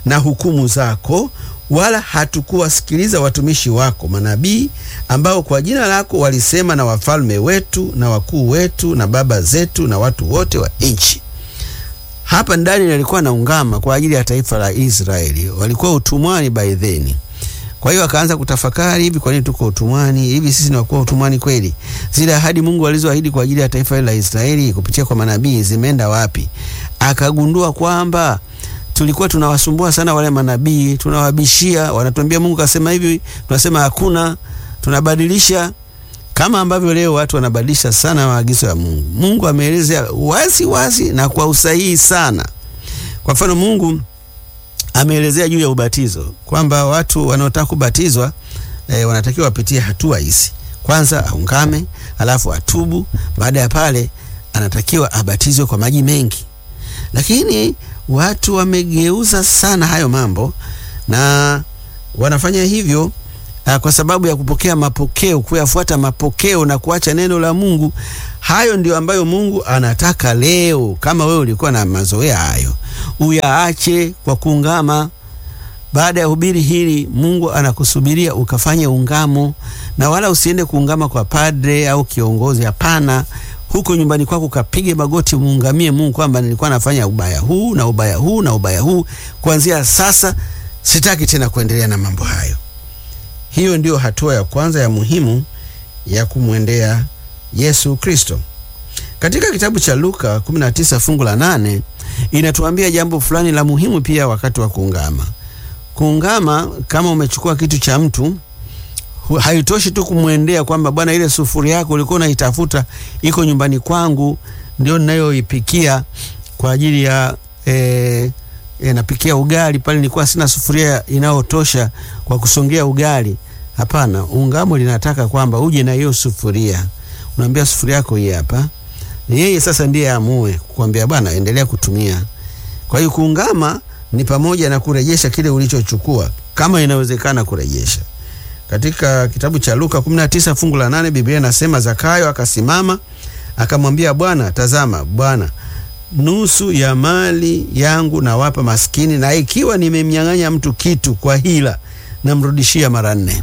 na hukumu zako, wala hatukuwasikiliza watumishi wako manabii, ambao kwa jina lako walisema na wafalme wetu na wakuu wetu na baba zetu na watu wote wa nchi. Hapa ndani alikuwa naungama kwa ajili ya taifa la Israeli, walikuwa utumwani by then. Kwa hiyo akaanza kutafakari, hivi kwa nini tuko utumwani? Hivi sisi ni wakuwa utumwani kweli? Zile ahadi Mungu alizoahidi kwa ajili ya taifa hili la Israeli kupitia kwa manabii zimeenda wapi? Akagundua kwamba tulikuwa tunawasumbua sana wale manabii, tunawabishia, wanatuambia Mungu kasema hivi, tunasema hakuna, tunabadilisha kama ambavyo leo watu wanabadilisha sana maagizo ya Mungu. Mungu ameeleza wazi wazi na kwa usahihi sana. Kwa mfano, Mungu ameelezea juu ya ubatizo kwamba watu wanaotaka kubatizwa e, wanatakiwa wapitie hatua hizi. Kwanza aungame, alafu atubu. Baada ya pale, anatakiwa abatizwe kwa maji mengi, lakini watu wamegeuza sana hayo mambo na wanafanya hivyo a, kwa sababu ya kupokea mapokeo, kuyafuata mapokeo na kuacha neno la Mungu. Hayo ndio ambayo Mungu anataka leo. Kama wewe ulikuwa na mazoea hayo, uyaache kwa kuungama. Baada ya hubiri hili, Mungu anakusubiria ukafanye ungamo, na wala usiende kuungama kwa padre au kiongozi. Hapana, huko nyumbani kwako ukapige magoti, muungamie Mungu kwamba nilikuwa nafanya ubaya huu na ubaya huu na ubaya huu, kuanzia sasa sitaki tena kuendelea na mambo hayo. Hiyo ndiyo hatua ya kwanza ya muhimu ya kumwendea Yesu Kristo. Katika kitabu cha Luka 19 fungu la 8 inatuambia jambo fulani la muhimu pia wakati wa kuungama. Kuungama, kama umechukua kitu cha mtu, haitoshi tu kumwendea kwamba bwana, ile sufuria yako ulikuwa unaitafuta iko nyumbani kwangu, ndio ninayoipikia kwa ajili ya e, e, napikia ugali pale, nilikuwa sina sufuria inayotosha kwa kusongea ugali. Hapana, ungamo linataka kwamba uje na hiyo sufuria, unaambia sufuria yako hii hapa, yeye sasa ndiye amue kukwambia bwana, endelea kutumia. Kwa hiyo kuungama ni pamoja na kurejesha kile ulichochukua kama inawezekana kurejesha. Katika kitabu cha Luka 19 fungu la 8 Biblia inasema Zakayo akasimama akamwambia Bwana, tazama Bwana, nusu ya mali yangu nawapa maskini, na ikiwa nimemnyang'anya mtu kitu kwa hila namrudishia mara nne.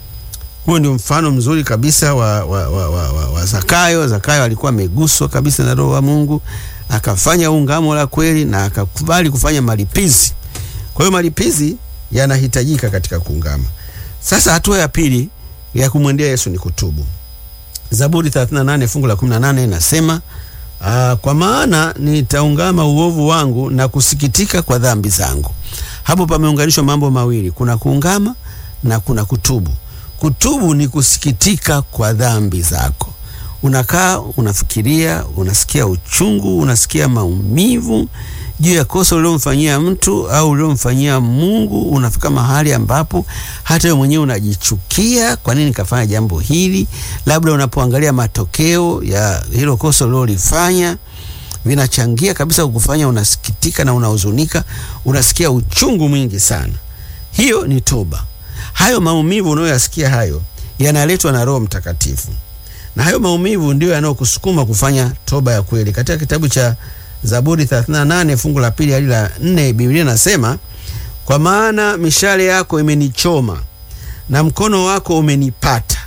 Huo ndio mfano mzuri kabisa wa, wa, wa, wa, wa, wa Zakayo. Zakayo alikuwa ameguswa kabisa na Roho wa Mungu, akafanya ungamo la kweli na akakubali kufanya malipizi. Kwa hiyo malipizi yanahitajika katika kuungama. Sasa hatua ya pili ya kumwendea Yesu ni kutubu. Zaburi 38 fungu la 18 inasema aa, kwa maana nitaungama uovu wangu na kusikitika kwa dhambi zangu. Hapo pameunganishwa mambo mawili, kuna kuungama na kuna kutubu. Kutubu ni kusikitika kwa dhambi zako. Unakaa unafikiria, unasikia uchungu, unasikia maumivu juu ya kosa uliomfanyia mtu au uliomfanyia Mungu. Unafika mahali ambapo hata wewe mwenyewe unajichukia, kwa nini kafanya jambo hili? Labda unapoangalia matokeo ya hilo kosa ulilolifanya vinachangia kabisa kukufanya unasikitika na unahuzunika, unasikia uchungu mwingi sana. Hiyo ni toba. Hayo maumivu unayoyasikia hayo yanaletwa na Roho Mtakatifu, na hayo maumivu ndiyo yanayokusukuma kufanya toba ya kweli. Katika kitabu cha Zaburi 38 fungu la pili hadi la nne Biblia inasema, kwa maana mishale yako imenichoma na mkono wako umenipata,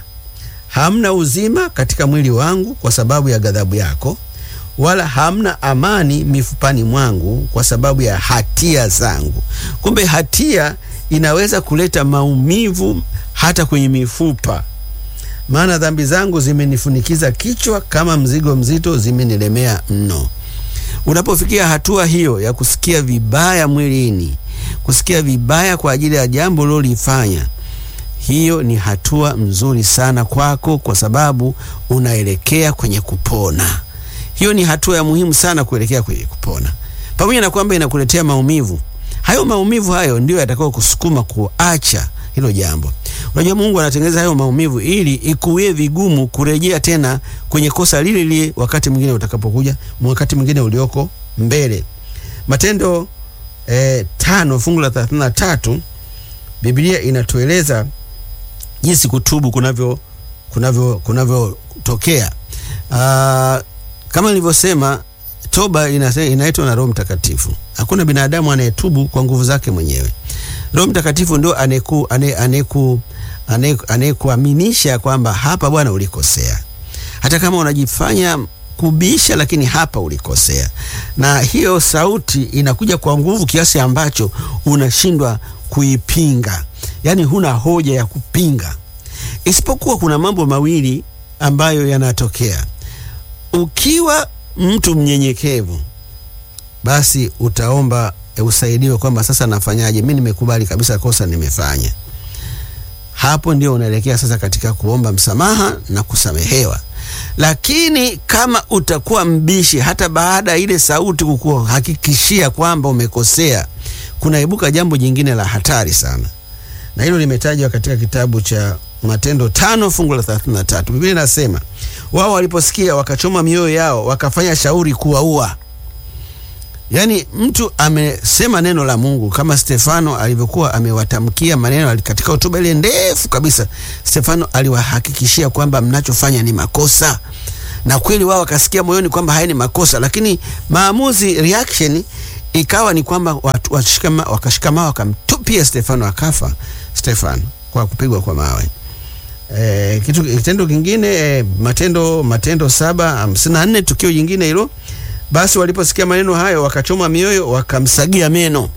hamna uzima katika mwili wangu kwa sababu ya ghadhabu yako, wala hamna amani mifupani mwangu kwa sababu ya hatia zangu. Kumbe hatia inaweza kuleta maumivu hata kwenye mifupa, maana dhambi zangu zimenifunikiza kichwa, kama mzigo mzito zimenilemea mno. Unapofikia hatua hiyo ya kusikia vibaya mwilini, kusikia vibaya kwa ajili ya jambo ulilolifanya, hiyo ni hatua mzuri sana kwako, kwa sababu unaelekea kwenye kupona. Hiyo ni hatua ya muhimu sana kuelekea kwenye kupona, pamoja na kwamba inakuletea maumivu. Hayo maumivu hayo ndio yatakao kusukuma kuacha hilo jambo. Unajua, Mungu anatengeneza hayo maumivu ili ikuwie vigumu kurejea tena kwenye kosa lile lile wakati mwingine utakapokuja, wakati mwingine ulioko mbele. Matendo eh, tano fungu la 33 Biblia inatueleza jinsi kutubu kunavyo kunavyo kunavyotokea. Uh, kama nilivyosema toba inase- inaitwa na Roho Mtakatifu. Hakuna binadamu anayetubu kwa nguvu zake mwenyewe. Roho Mtakatifu ndio aneku ane, aneku ane- anayekuaminisha kwamba hapa bwana ulikosea, hata kama unajifanya kubisha, lakini hapa ulikosea. Na hiyo sauti inakuja kwa nguvu kiasi ambacho unashindwa kuipinga, yaani huna hoja ya kupinga, isipokuwa kuna mambo mawili ambayo yanatokea ukiwa mtu mnyenyekevu basi utaomba e, usaidiwe kwamba sasa nafanyaje? Mi nimekubali kabisa kosa nimefanya. Hapo ndio unaelekea sasa katika kuomba msamaha na kusamehewa. Lakini kama utakuwa mbishi, hata baada ya ile sauti kukuhakikishia kwamba umekosea, kunaibuka jambo jingine la hatari sana, na hilo limetajwa katika kitabu cha Matendo tano fungu la 33. Biblia inasema wao waliposikia wakachoma mioyo yao, wakafanya shauri kuwaua. Yaani mtu amesema neno la Mungu kama Stefano alivyokuwa amewatamkia maneno katika hotuba ile ndefu kabisa. Stefano aliwahakikishia kwamba mnachofanya ni makosa, na kweli wao wakasikia moyoni kwamba haya ni makosa, lakini maamuzi, reaction ikawa ni kwamba watu washikama, wakashikama wakamtupia Stefano, akafa Stefano kwa kupigwa kwa mawe. E, kitu kitendo kingine e, Matendo Matendo saba hamsini na nne tukio jingine hilo basi waliposikia maneno hayo wakachoma mioyo wakamsagia meno.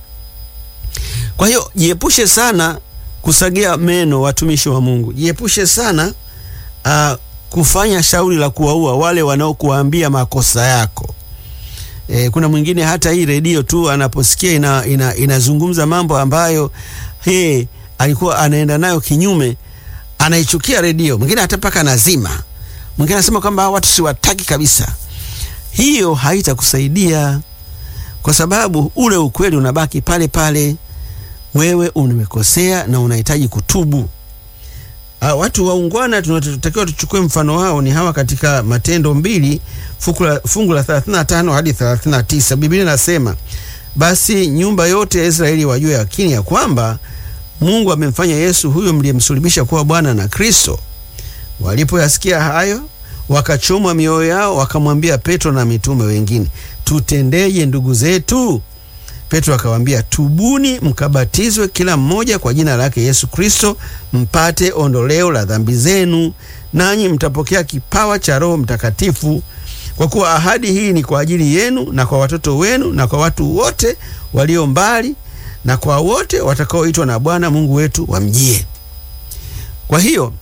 Kwa hiyo jiepushe sana kusagia meno, watumishi wa Mungu, jiepushe sana uh, kufanya shauri la kuwaua wale wanaokuambia makosa yako. E, kuna mwingine hata hii redio tu anaposikia ina, ina, inazungumza mambo ambayo he, alikuwa anaenda nayo kinyume, anaichukia redio. Mwingine hata mpaka nazima, mwingine anasema kwamba watu siwataki kabisa hiyo haitakusaidia kwa sababu ule ukweli unabaki pale pale. Wewe umekosea na unahitaji kutubu. Uh, watu waungwana tunatakiwa tuchukue mfano wao ni hawa katika Matendo mbili fungu la 35 hadi 39. Biblia inasema basi nyumba yote ya Israeli wajue yakini ya kwamba Mungu amemfanya Yesu huyo mliyemsulubisha kuwa Bwana na Kristo. Walipoyasikia hayo wakachomwa mioyo yao, wakamwambia Petro na mitume wengine, tutendeje ndugu zetu? Petro akawaambia, tubuni mkabatizwe kila mmoja kwa jina lake Yesu Kristo, mpate ondoleo la dhambi zenu, nanyi mtapokea kipawa cha Roho Mtakatifu, kwa kuwa ahadi hii ni kwa ajili yenu na kwa watoto wenu na kwa watu wote walio mbali na kwa wote watakaoitwa na Bwana Mungu wetu wamjie. Kwa hiyo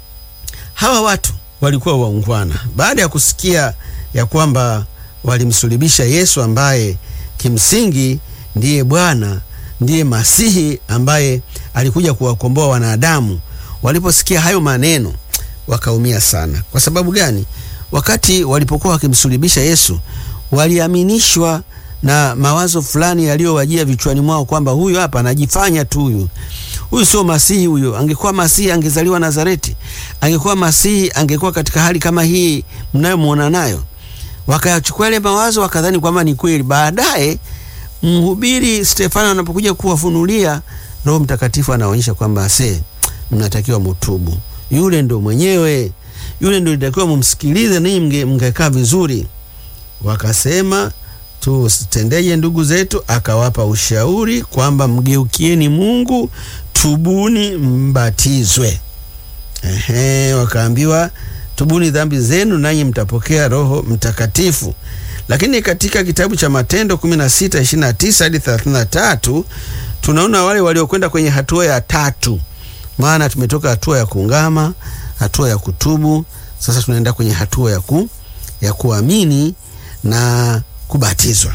hawa watu walikuwa waungwana baada ya kusikia ya kwamba walimsulubisha Yesu ambaye kimsingi ndiye Bwana, ndiye Masihi ambaye alikuja kuwakomboa wanadamu. Waliposikia hayo maneno wakaumia sana. Kwa sababu gani? Wakati walipokuwa wakimsulubisha Yesu waliaminishwa na mawazo fulani yaliyowajia vichwani mwao kwamba huyu hapa anajifanya tu, huyu huyu sio Masihi. Huyo angekuwa Masihi angezaliwa Nazareti, angekuwa Masihi angekuwa katika hali kama hii mnayomwona nayo. Wakachukua ile mawazo wakadhani kwamba ni kweli. Baadaye mhubiri Stefano anapokuja kuwafunulia, Roho Mtakatifu anaonyesha kwamba se, mnatakiwa mutubu, yule ndo mwenyewe, yule ndo litakiwa mumsikilize, ninyi mngekaa vizuri. Wakasema tutendeje ndugu zetu? Akawapa ushauri kwamba mgeukieni Mungu, tubuni, mbatizwe. Ehe, wakaambiwa tubuni dhambi zenu, nanyi mtapokea Roho Mtakatifu. Lakini katika kitabu cha Matendo 16 29 hadi 33 tunaona wale waliokwenda kwenye hatua ya tatu, maana tumetoka hatua ya kuungama, hatua ya kutubu, sasa tunaenda kwenye hatua ya, ku, ya kuamini na kubatizwa.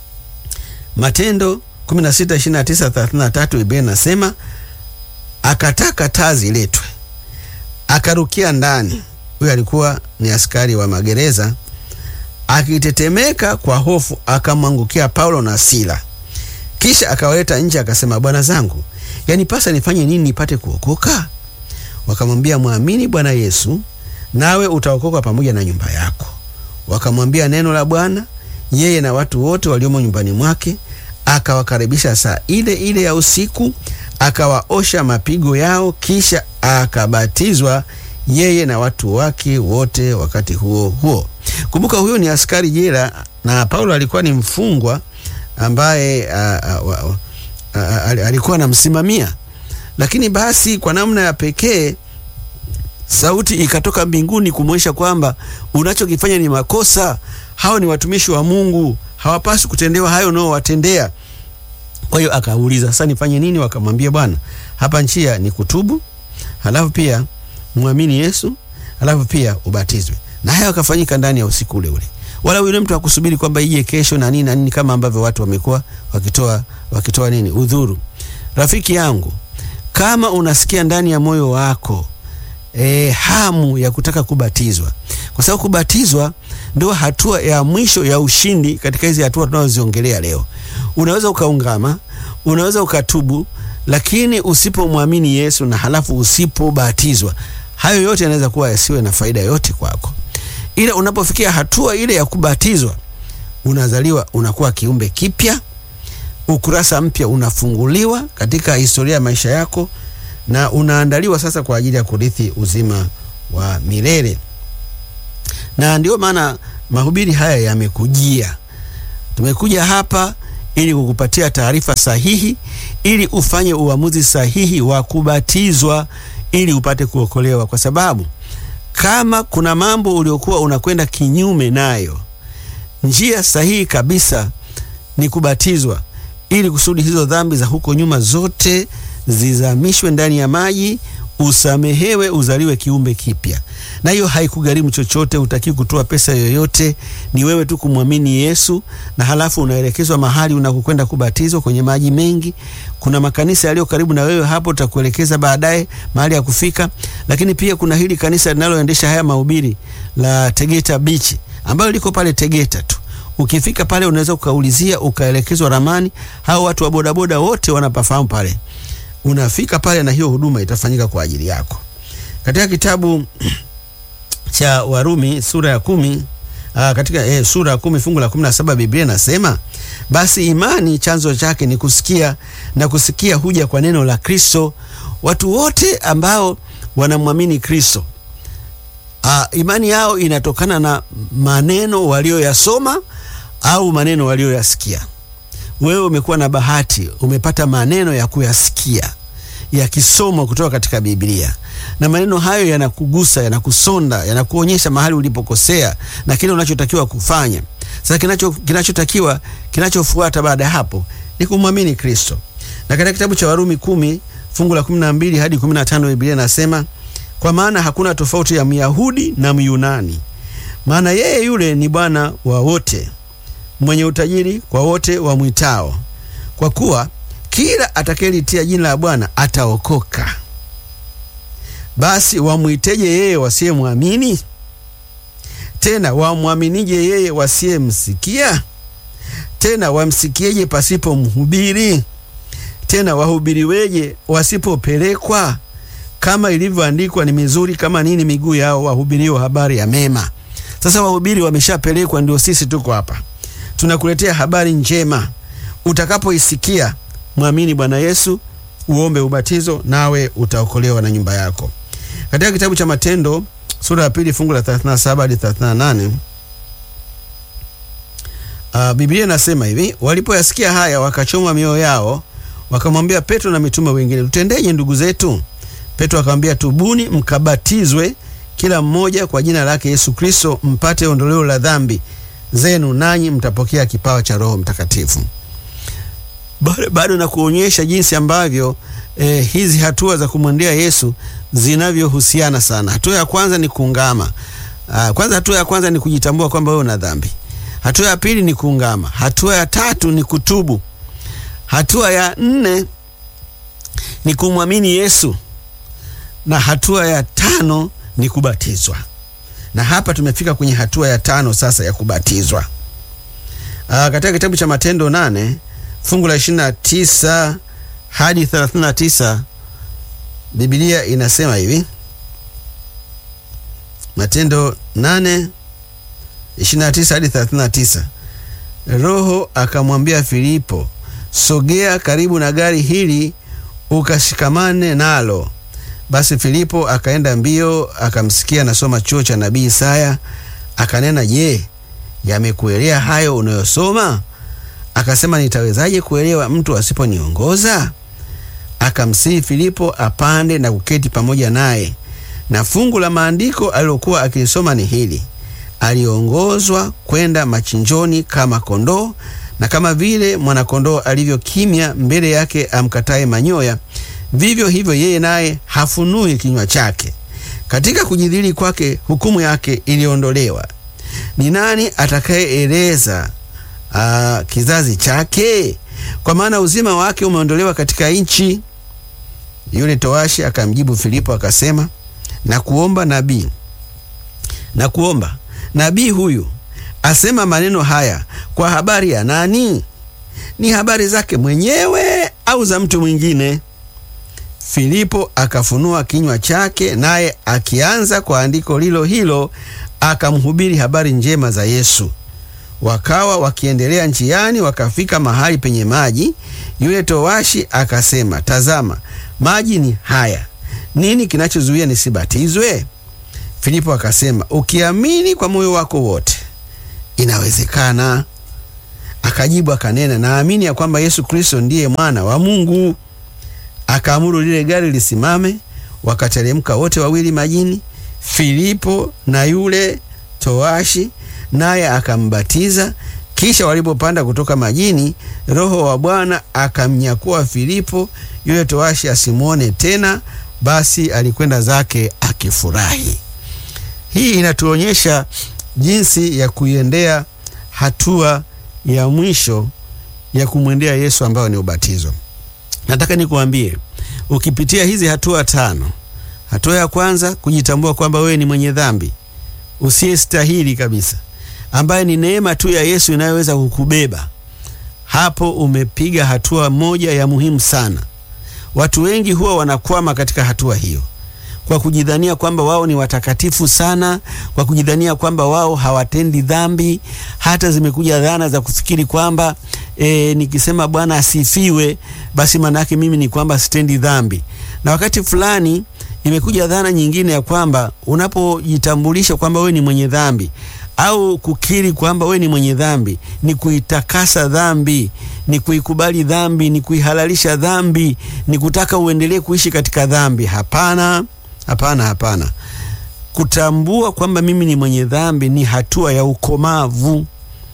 Matendo 16 29 33, Biblia inasema akataka taa ziletwe, akarukia ndani. Huyu alikuwa ni askari wa magereza. Akitetemeka kwa hofu, akamwangukia Paulo na Sila, kisha akawaleta nje, akasema, bwana zangu, yanipasa nifanye nini nipate kuokoka? Wakamwambia, mwamini Bwana Yesu, nawe utaokoka pamoja na nyumba yako. Wakamwambia neno la Bwana yeye na watu wote waliomo nyumbani mwake. Akawakaribisha saa ile ile ya usiku, akawaosha mapigo yao, kisha akabatizwa yeye na watu wake wote wakati huo huo. Kumbuka, huyo ni askari jela na Paulo alikuwa ni mfungwa ambaye a, a, a, a, a, alikuwa anamsimamia, lakini basi kwa namna ya pekee sauti ikatoka mbinguni kumwonyesha kwamba unachokifanya ni makosa. Hao ni watumishi wa Mungu, hawapaswi kutendewa hayo unaowatendea. Kwa hiyo akauliza, sasa nifanye nini? Wakamwambia, bwana, hapa njia ni kutubu, halafu pia mwamini Yesu, halafu pia ubatizwe. Na hayo akafanyika ndani ya usiku ule ule, wala yule mtu hakusubiri kwamba ije kesho na nini na nini, kama ambavyo watu wamekuwa wakitoa wakitoa nini udhuru. Rafiki yangu, kama unasikia ndani ya moyo wako E, hamu ya kutaka kubatizwa, kwa sababu kubatizwa ndio hatua ya mwisho ya ushindi katika hizi hatua tunazoziongelea leo. Unaweza ukaungama, unaweza ukatubu, lakini usipomwamini Yesu na halafu usipobatizwa, hayo yote yanaweza kuwa yasiwe na faida yote kwako. Ila unapofikia hatua ile ya kubatizwa, unazaliwa, unakuwa kiumbe kipya, ukurasa mpya unafunguliwa katika historia ya maisha yako na unaandaliwa sasa kwa ajili ya kurithi uzima wa milele. Na ndio maana mahubiri haya yamekujia. Tumekuja hapa ili kukupatia taarifa sahihi, ili ufanye uamuzi sahihi wa kubatizwa, ili upate kuokolewa, kwa sababu kama kuna mambo uliokuwa unakwenda kinyume nayo, njia sahihi kabisa ni kubatizwa, ili kusudi hizo dhambi za huko nyuma zote zizamishwe ndani ya maji, usamehewe, uzaliwe kiumbe kipya. Na hiyo haikugharimu chochote, utaki kutoa pesa yoyote, ni wewe tu kumwamini Yesu, na halafu unaelekezwa mahali unakokwenda kubatizwa kwenye maji mengi. Kuna makanisa yaliyo karibu na wewe hapo, tutakuelekeza baadaye mahali ya kufika. Lakini pia kuna hili kanisa linaloendesha haya mahubiri la Tegeta Beach ambalo liko pale Tegeta tu Ukifika pale unaweza ukaulizia ukaelekezwa ramani. Hao watu wa bodaboda wote wanapafahamu pale. Unafika pale na hiyo huduma itafanyika kwa ajili yako. Katika kitabu cha Warumi sura ya kumi aa, katika eh, sura ya kumi fungu la kumi na saba Biblia inasema basi imani chanzo chake ni kusikia na kusikia huja kwa neno la Kristo. Watu wote ambao wanamwamini Kristo aa, imani yao inatokana na maneno walioyasoma au maneno walioyasikia. Wewe umekuwa na bahati, umepata maneno ya kuyasikia yakisomwa kutoka katika Biblia, na maneno hayo yanakugusa, yanakusonda, yanakuonyesha mahali ulipokosea na kile unachotakiwa kufanya. Sasa kinacho kinachotakiwa kinachofuata baada ya hapo ni kumwamini Kristo. Na katika kitabu cha Warumi kumi fungu la kumi na mbili hadi kumi na tano Biblia inasema kwa maana hakuna tofauti ya Myahudi na Myunani, maana yeye yule ni Bwana wa wote mwenye utajiri kwa wote wamwitao, kwa kuwa kila atakayelitia jina la Bwana ataokoka. Basi wamwiteje yeye wasiyemwamini? Tena wamwaminije yeye wasiyemsikia? Tena wamsikieje pasipo mhubiri? Tena wahubiriweje wasipopelekwa? Kama ilivyoandikwa, ni mizuri kama nini miguu yao wahubirio habari ya mema. Sasa wahubiri wameshapelekwa, ndio sisi tuko hapa tunakuletea habari njema. Utakapoisikia mwamini Bwana Yesu, uombe ubatizo, nawe utaokolewa na nyumba yako. Katika kitabu cha Matendo sura ya pili fungu la 37 hadi 38, uh, Biblia inasema hivi: walipoyasikia haya wakachoma mioyo yao, wakamwambia Petro na mitume wengine, tutendeje ndugu zetu? Petro akamwambia, tubuni mkabatizwe kila mmoja kwa jina lake Yesu Kristo mpate ondoleo la dhambi zenu nanyi mtapokea kipawa cha Roho Mtakatifu. Bado na kuonyesha jinsi ambavyo eh, hizi hatua za kumwendea Yesu zinavyohusiana sana. Hatua ya kwanza ni kuungama. Aa, kwanza hatua ya kwanza ni kujitambua kwamba wewe una dhambi. Hatua ya pili ni kuungama. Hatua ya tatu ni kutubu. Hatua ya nne ni kumwamini Yesu, na hatua ya tano ni kubatizwa na hapa tumefika kwenye hatua ya tano sasa ya kubatizwa. Aa, katika kitabu cha Matendo nane fungu la ishirini na tisa hadi thelathini na tisa Biblia inasema hivi. Matendo nane ishirini na tisa hadi thelathini na tisa Roho akamwambia Filipo, sogea karibu na gari hili ukashikamane nalo. Basi Filipo akaenda mbio akamsikia anasoma chuo cha nabii Isaya, akanena, je, yamekuelea hayo unayosoma? Akasema, nitawezaje kuelewa mtu asiponiongoza? Akamsihi Filipo apande na kuketi pamoja naye, na fungu la maandiko alilokuwa akilisoma ni hili: aliongozwa kwenda machinjoni kama kondoo, na kama vile mwanakondoo alivyo kimya mbele yake amkataye manyoya, vivyo hivyo yeye naye hafunui kinywa chake. Katika kujidhili kwake hukumu yake iliondolewa. Ni nani atakayeeleza uh, kizazi chake? Kwa maana uzima wake umeondolewa katika nchi. Yule towashi akamjibu Filipo akasema, na kuomba nabii, na kuomba nabii huyu asema maneno haya kwa habari ya nani? Ni habari zake mwenyewe au za mtu mwingine? Filipo akafunua kinywa chake, naye akianza kwa andiko lilo hilo akamhubiri habari njema za Yesu. Wakawa wakiendelea njiani, wakafika mahali penye maji. Yule towashi akasema, tazama, maji ni haya, nini kinachozuia nisibatizwe? Filipo akasema, ukiamini kwa moyo wako wote inawezekana. Akajibu akanena, naamini ya kwamba Yesu Kristo ndiye mwana wa Mungu. Akaamuru lile gari lisimame, wakateremka wote wawili majini, Filipo na yule towashi, naye akambatiza. Kisha walipopanda kutoka majini, Roho wa Bwana akamnyakua Filipo, yule towashi asimwone tena, basi alikwenda zake akifurahi. Hii inatuonyesha jinsi ya kuiendea hatua ya mwisho ya kumwendea Yesu ambayo ni ubatizo. Nataka nikuambie, ukipitia hizi hatua tano, hatua ya kwanza kujitambua kwamba wewe ni mwenye dhambi usiyestahili kabisa, ambaye ni neema tu ya Yesu inayoweza kukubeba hapo, umepiga hatua moja ya muhimu sana. Watu wengi huwa wanakwama katika hatua hiyo kwa kujidhania kwamba wao ni watakatifu sana, kwa kujidhania kwamba wao hawatendi dhambi. Hata zimekuja dhana za kufikiri kwamba e, nikisema Bwana asifiwe, basi maana yake mimi ni kwamba sitendi dhambi. Na wakati fulani imekuja dhana nyingine ya kwamba unapojitambulisha kwamba wewe ni mwenye dhambi au kukiri kwamba wewe ni mwenye dhambi ni kuitakasa dhambi, ni kuikubali dhambi, ni kuihalalisha dhambi, ni kutaka uendelee kuishi katika dhambi. Hapana, hapana, hapana. Kutambua kwamba mimi ni mwenye dhambi ni hatua ya ukomavu.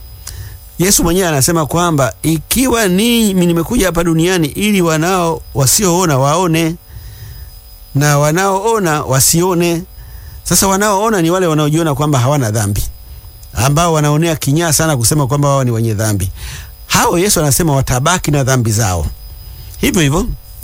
Yesu mwenyewe anasema kwamba ikiwa mimi nimekuja hapa duniani ili wanao wasioona waone na wanaoona wasione. Sasa wanaoona ni wale wanaojiona kwamba hawana dhambi, ambao wanaonea kinyaa sana kusema kwamba wao ni wenye dhambi. Hao Yesu anasema watabaki na dhambi zao hivyo hivyo.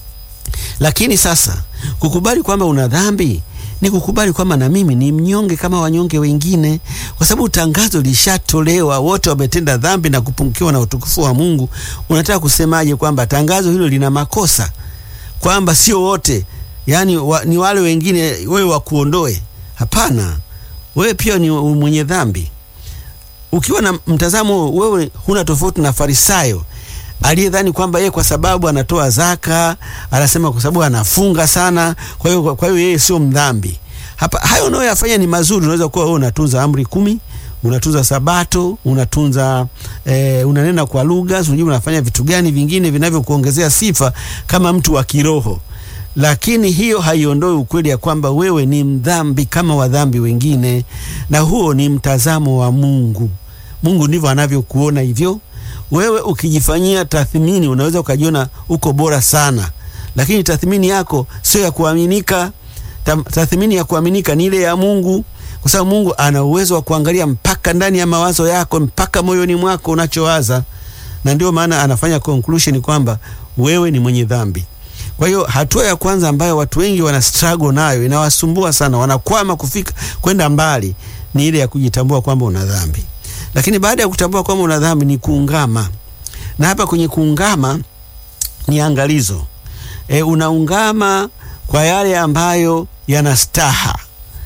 Lakini sasa kukubali kwamba una dhambi ni kukubali kwamba na mimi ni mnyonge kama wanyonge wengine, kwa sababu tangazo lishatolewa, wote wametenda dhambi na kupungukiwa na utukufu wa Mungu. Unataka kusemaje kwamba tangazo hilo lina makosa, kwamba sio wote yani wa, ni wale wengine wewe wakuondoe? Hapana, wewe pia ni mwenye dhambi. Ukiwa na mtazamo wewe huna tofauti na Farisayo aliyedhani kwamba yeye kwa sababu anatoa zaka, anasema kwa sababu anafunga sana, kwa hiyo kwa hiyo yeye sio mdhambi. Hapa hayo unayoyafanya ni mazuri. Unaweza kuwa wewe unatunza amri kumi, unatunza Sabato, unatunza eh, unanena kwa lugha, unajua unafanya vitu gani vingine vinavyokuongezea sifa kama mtu wa kiroho lakini hiyo haiondoi ukweli ya kwamba wewe ni mdhambi kama wadhambi wengine, na huo ni mtazamo wa Mungu. Mungu ndivyo anavyokuona hivyo. Wewe ukijifanyia tathmini, unaweza ukajiona uko bora sana, lakini tathmini yako sio ya kuaminika. Tathmini ya kuaminika ni ile ya Mungu, kwa sababu Mungu ana uwezo wa kuangalia mpaka ndani ya mawazo yako, mpaka moyoni mwako unachowaza, na ndio maana anafanya conclusion kwamba wewe ni mwenye dhambi. Kwa hiyo hatua ya kwanza ambayo watu wengi wana struggle nayo, inawasumbua sana, wanakwama kufika kwenda mbali, ni ile ya kujitambua kwamba una dhambi. Lakini baada ya kutambua kwamba una dhambi ni kuungama, na hapa kwenye kuungama ni angalizo e, unaungama kwa yale ambayo yana staha.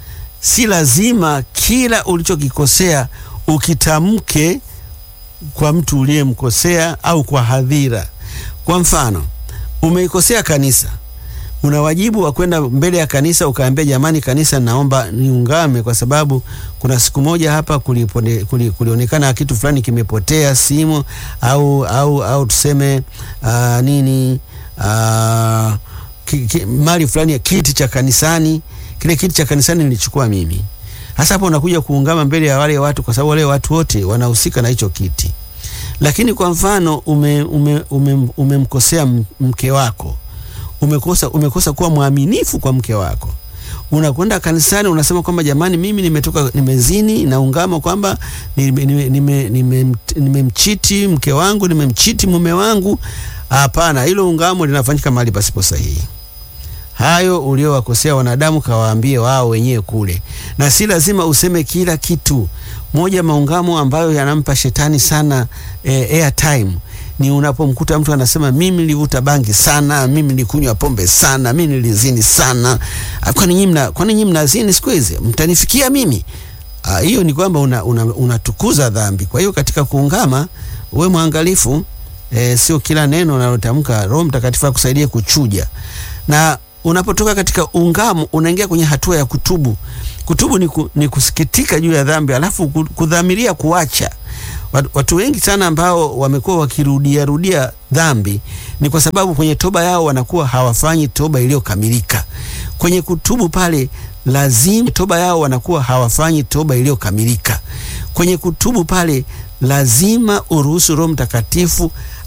Si lazima kila ulichokikosea ukitamke kwa mtu uliyemkosea au kwa hadhira. Kwa mfano umeikosea kanisa, una wajibu wa kwenda mbele ya kanisa ukaambia, jamani, kanisa, naomba niungame kwa sababu kuna siku moja hapa kulipone, kuli, kulionekana kitu fulani kimepotea, simu au au au tuseme uh, nini uh, ki, ki, mali fulani ya kiti cha kanisani. Kile kiti cha kanisani nilichukua mimi. Hasa hapo unakuja kuungama mbele ya wale watu, kwa sababu wale watu wote wanahusika na hicho kiti. Lakini kwa mfano umemkosea ume, ume, ume mke wako umekosa, umekosa kuwa mwaminifu kwa mke wako. Unakwenda kanisani unasema kwamba jamani, mimi nimetoka nimezini, naungama kwamba nimemchiti nime, nime, nime mke wangu, nimemchiti mume wangu. Hapana, hilo ungamo linafanyika mahali pasipo sahihi. Hayo uliowakosea wanadamu kawaambie wao wenyewe kule, na si lazima useme kila kitu. Moja maungamo ambayo yanampa shetani sana eh, airtime ni unapomkuta mtu anasema mimi nilivuta bangi sana, mimi nilikunywa pombe sana, mimi nilizini sana. Kwani nyinyi mna kwani nyinyi mnazini siku hizi? Mtanifikia mimi? Hiyo ni kwamba unatukuza una, una dhambi. Kwa hiyo katika kuungama uwe mwangalifu, e, sio kila neno unalotamka Roho Mtakatifu akusaidie kuchuja. Na unapotoka katika ungamo unaingia kwenye hatua ya kutubu. Kutubu ni, ku, ni kusikitika juu ya dhambi alafu kudhamiria kuacha. Watu wengi sana ambao wamekuwa wakirudia rudia dhambi ni kwa sababu kwenye toba yao wanakuwa hawafanyi toba iliyokamilika. Kwenye kutubu pale lazima toba yao wanakuwa hawafanyi toba iliyokamilika. Kwenye kutubu pale lazima uruhusu Roho Mtakatifu